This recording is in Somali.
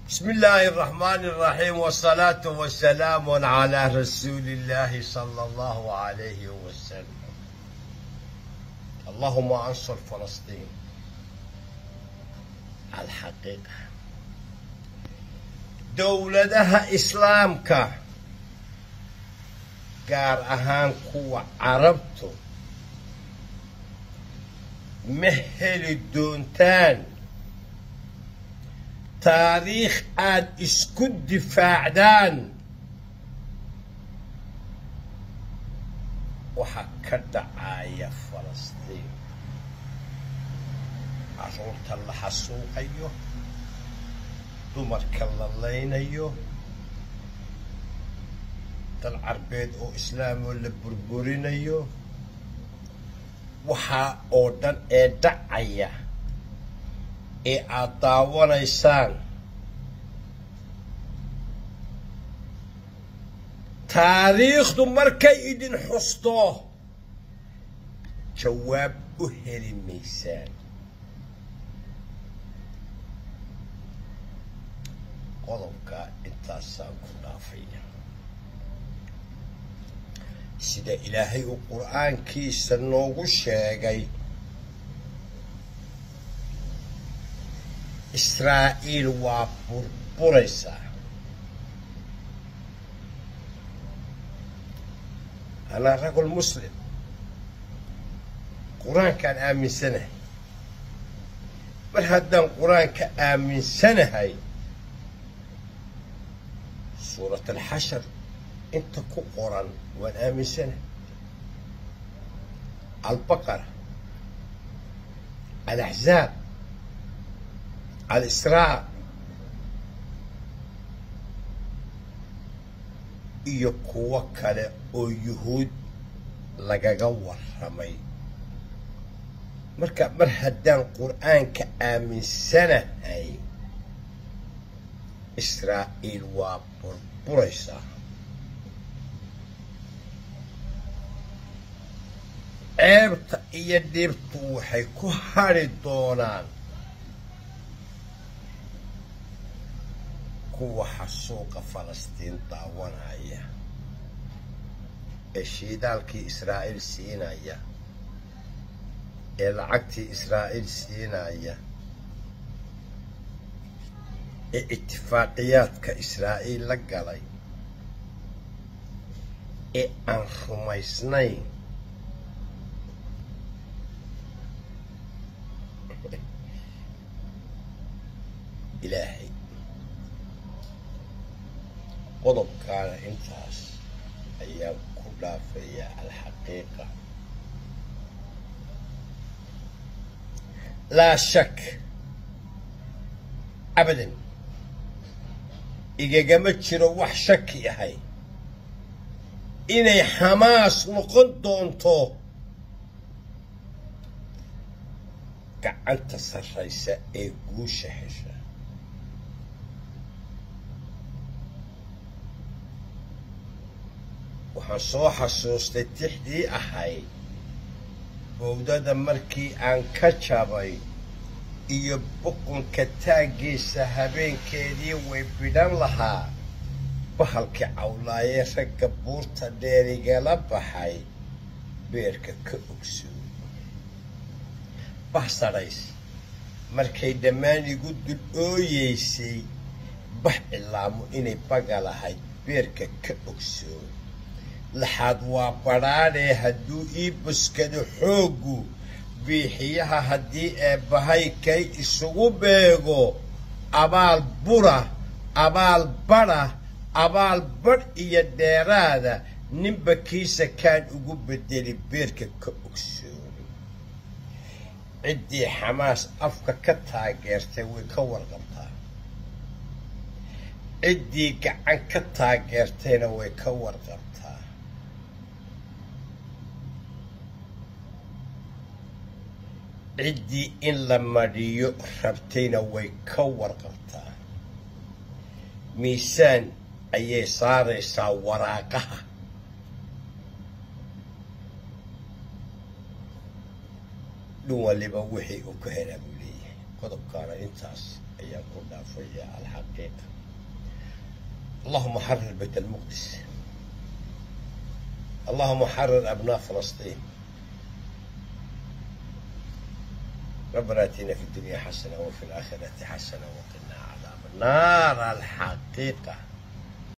بسم الله الرحمن الرحيم والصلاة والسلام على رسول الله صلى الله عليه وسلم اللهم انصر فلسطين الحقيقة دولدها إسلامك gaar ahaan kuwa carabtu ma heli doontaan taariikh aad isku difaacdaan waxaa ka dhacaya falastiin carruurta la xasuuqayo dumarka la laynayo dal carbeed oo islaam oo la burburinayo waxaa oo dhan ee dhacaya ee aad daawanaysaan taariikhdu markay idin xusto jawaab u heli maysaan qodobka intaasaan ku dhaafaya sida ilaahay uu qur-aankiisa noogu sheegay israa'iil waa burburaysaa anaa ragul muslim qur-aankaan aaminsanahay mar haddaan qur-aanka aaminsanahay suurat alxashar inta ku qoran waan aaminsanahay albaqara alaxzaab alisraa iyo kuwo kale oo yuhuud lagaga warramay marka mar haddaan qur-aanka aaminsanahay israa'iil waa burburaysaa ceebta iyo dhibtu waxay ku hadhi doonaan kuwa xasuuqa falastiin daawanaya ee shiidaalkii israa'iil siinaya ee lacagtii israa'iil siinaya ee itifaaqiyaadka israa'iil la galay ee aan rumaysnayn ilaahay qodobkaana intaas ayaan ku dhaafayaa alxaqiiqa laa shak abadan igagama jiro wax shaki ahay inay xamaas noqon doonto gacanta sarraysa ee guusha hesha waxaan soo xasuustay tixdii ahayd bowdada markii aan ka jabay iyo buqunka taaggiisa habeenkeedii way bidhan lahaa bahalkii cawlaayee ragga buurta dheerigala baxay beerka ka ogsoon bah sadhays markay dhammaan igu dul ooyeysay bax cilaamo inay baga lahayd beerka ka ogsoon laxaad waa badhaadhee hadduu ii buskado xooggu biixiyaha haddii eebbahay kay isugu beego abaal bura abaal badha abaal badh iyo dheeraada ninba kiisa kaan ugu bedeli beerka ka ogsoon ciddii xamaas afka ka taageertay way ka warqabtaa ciddii gacan ka taageertayna way ka warqabtaa ciddii in la madhiyo rabtayna way ka warqabtaa miisaan ayay saaraysaa waraaqaha dhin waliba wixii uu ka helaa buu leeyahay qodobkaana intaas ayaan ku dhaafaya alxaqiiqa allahuma xarir bayt almuqdis allahuma xarir abnaa falastiin ربنا اتنا في الدنيا حسنه وفي الاخره حسنه وقنا عذاب النار الحقيقه